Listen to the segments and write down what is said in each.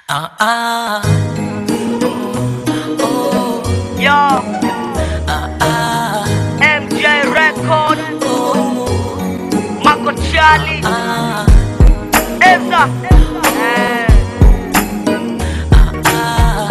Ah, ah, Yo, ah, ah, MJ Record, oh, Mako Charlie, ah, Eza. Eh, ah,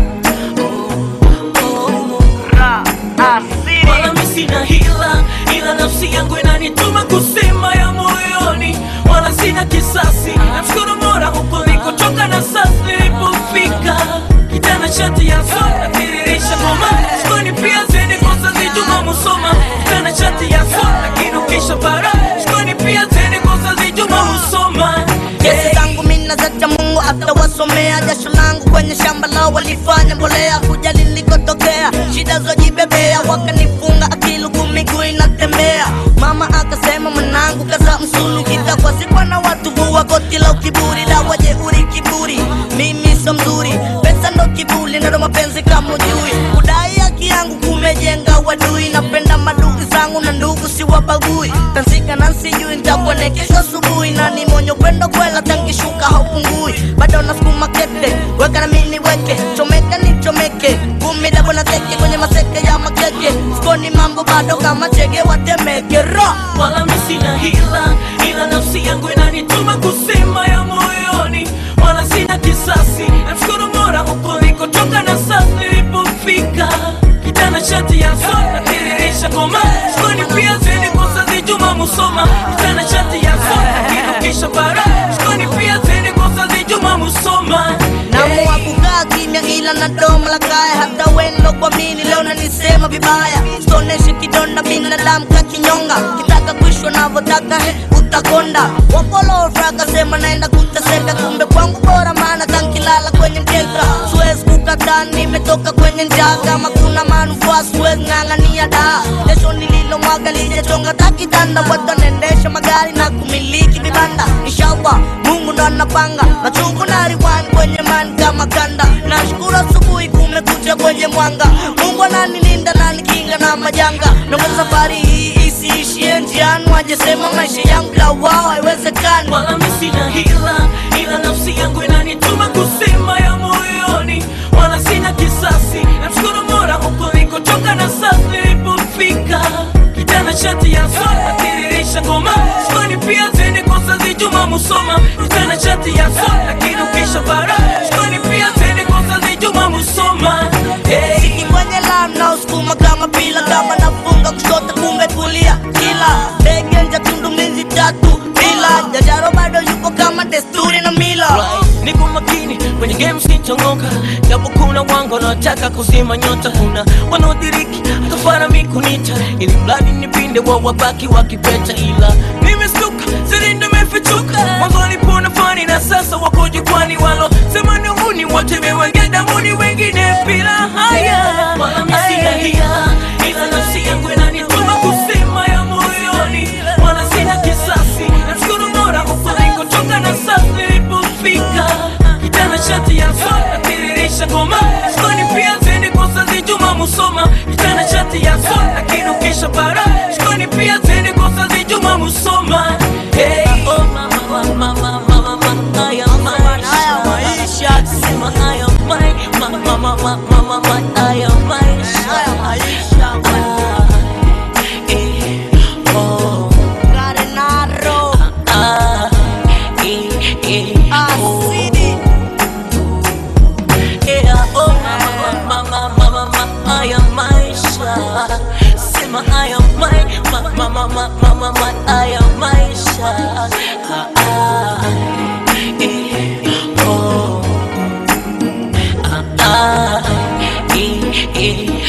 oh. Ra, Asiri. Wala mi sina hila, ila nafsi yangu inanituma kusema ya moyoni, wala sina kisasi. Namshukuru Mola huko nilikotoka na sasa nilipofika. Kijana shati ya soda tiririsha ngoma, shikoni pia zeni kosa zijuma musoma. Kijana shati ya soda kinukisha bara, shikoni pia zeni kosa zijuma musoma. Kesi zangu mina zacha Mungu atawasomea. Jasho langu kwenye shamba lao walifanya mbolea, kujali nilikotokea, shida zojibebea, wakanifunga akili huku miguu inatembea. Mama akasema mwanangu, kaza msulu, kitakwa sikwa na watu vua koti la ukiburi, dawa jeuri kiburi, mimi so mzuri, pesa ndo kiburi, nado mapenzi kama ujui, kudai haki yangu kumejenga wadui, napenda madugu zangu na ndugu siwabagui, tansika na sijui nitakuone kesho asubuhi, na ni monyo kwenda kwela tangishuka haupungui, bado nasukuma kete, weka na mimi weke, chomeka ni chomeke, kumi dabo na teke kwenye maseke ya makeke, sikoni mambo bado kama chege watemeke ro wala mi sina hila, ila nafsi yangu inanituma kusema ya moyoni, wala sina kisasi. Namshukuru Mola huko nilikotoka na sasa nilipofika. Kijana shati ya soda tiririsha ngoma, shikoni pia zeni kosa zijuma musoma. Kijana shati ya soda kinukisha bara, shikoni pia zeni kosa zijuma musoma. Naamua kukaa kimya ila na domo la kaya, hata wendo kwa mini leo nanisema vibaya, stoneshe kidonda binadamu kakinyonga, kitaka kuishwa navyotaka he utakonda. Wapolofra akasema naenda kuteseka, kumbe kwangu bora, maana kankilala kwenye mkeka, siwezi kukataa, nimetoka kwenye njaa, kama kuna manufaa siwezi ng'ang'ania daa, kesho nililomwaga lijachonga takitanda, watu wanaendesha magari na kumiliki vibanda, inshallah Mungu ndo anapanga machungu na riwani kwenye mani kama kanda. Nashukuru asubuhi kumekucha kwenye mwanga, Mungu ananilinda na nikinga na majanga. Naomba safari hii isiishie njiani, wajesema maisha yangu la wao haiwezekani. wala mi sina hila, ila nafsi yangu inanituma kusema ya moyoni, wala sina kisasi. Namshukuru Mola huko nilikotoka na sasa nilipofika. Kijana shati ya soda tiririsha ngoma, shikoni pia zeni kosa zijuma musoma. Kijana shati ya soda kinukisha bara, shikoni pia zeni kosa zijuma musoma. Hey. Siki kwenye lam na usukuma kama pila, kama nafunga kushoto kumbe kulia, kila ndege nja tundu mizi tatu bila jajaro bado yupo kama desturi na mila Right. Niko makini kwenye game sitongoka, japo kuna wangu wanaotaka kuzima nyota, kuna wanaodiriki atafara mikunita, ili mradi nipinde wa wabaki wakipeta, ila nimestuka siri nimefichuka, mwanzo walipona fani na sasa wako jukwani, walo sema ni huni wote mewenge damuni, wengine bila haya, wala mimi sina hila, ila nafsi yangu inanituma kusema ya moyoni, wala sina kisasi, namshukuru Mola huko nilikotoka na sasa nilipofika. Kijana shati ya soda tiririsha ngoma, shikoni pia zeni kosa zijuma musoma. Kijana shati ya soda kinukisha bara, shikoni pia zeni kosa zijuma musoma. Hey, oh mama, mama, mama, mama, mama, haya Haya maisha, maisha. sema haya mai, mama, mama, mama, mama, haya maisha. Haya maisha. Ah, eh, oh. Karenaro Ah, eh, eh, oh. asidi Yeah, oh, mama, mama, mama, mama, haya maisha. Sema haya mai- ma- ma- ma- ma- ma- ma- ma- haya maisha. Ah, ah, eh, oh. Ah, ah, eh, eh,